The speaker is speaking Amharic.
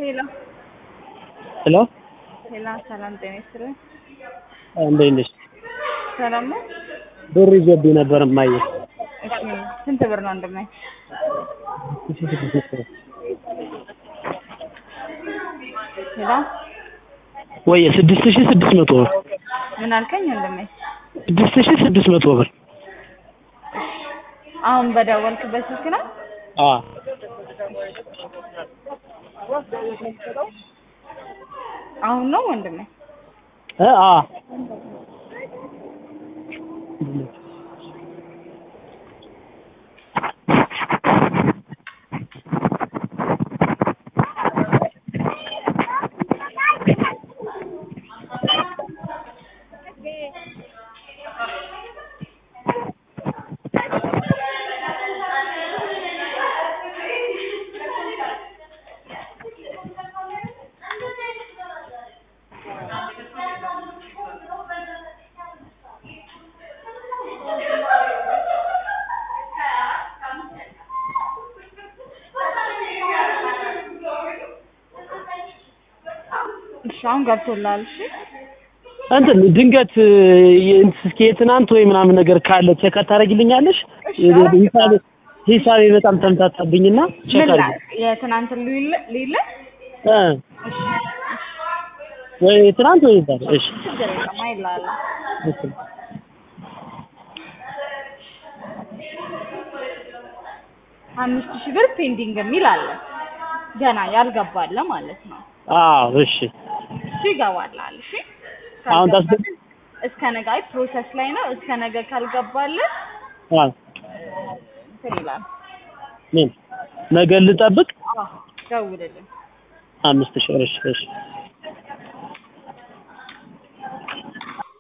ሄሎ ሄሎ ሄሎ፣ ሰላም ጤና ይስጥልኝ። እንዴት ነሽ? ሰላም ነው? ብር ይዞብኝ ነበር እማዬ። እሺ፣ ስንት ብር ነው እንደማይ? ሄሎ፣ ወይ ስድስት ሺህ ስድስት መቶ ብር ምን አልከኝ እንደማይ? ስድስት ሺህ ስድስት መቶ ብር አሁን በደወልክበት ስልክ ነው? አ አሁን ነው ወንድሜ? እ አ እሺ፣ አሁን ገብቶልሃል? እሺ፣ እንትን ድንገት እስኪ የትናንት ወይ ምናምን ነገር ካለ ቼክ ታደርጊልኛለሽ? እሺ፣ ሂሳቤ ሂሳቤ በጣም ተምታታብኝና ቼክ ምን አድርጊ ላይ የትናንት ሊለ ሊለ እ እሺ፣ ወይ ትናንት ወይ ዛሬ እሺ ችግር የለም አይልሀለሁ። እሺ አምስት ሺህ ብር ፔንዲንግ የሚል አለ ገና ያልገባለ ማለት ነው። አዎ እሺ እሱ ይገባልሃል። እሺ አሁን ታስ ካልገባልህ እስከ ነገ አይ ፕሮሰስ ላይ ነው። እስከ ነገ ካልገባልህ አ እንትን ይላል። ምን ነገ ልጠብቅ አዎ ደውልልኝ። አምስት ሺህ እሺ እሺ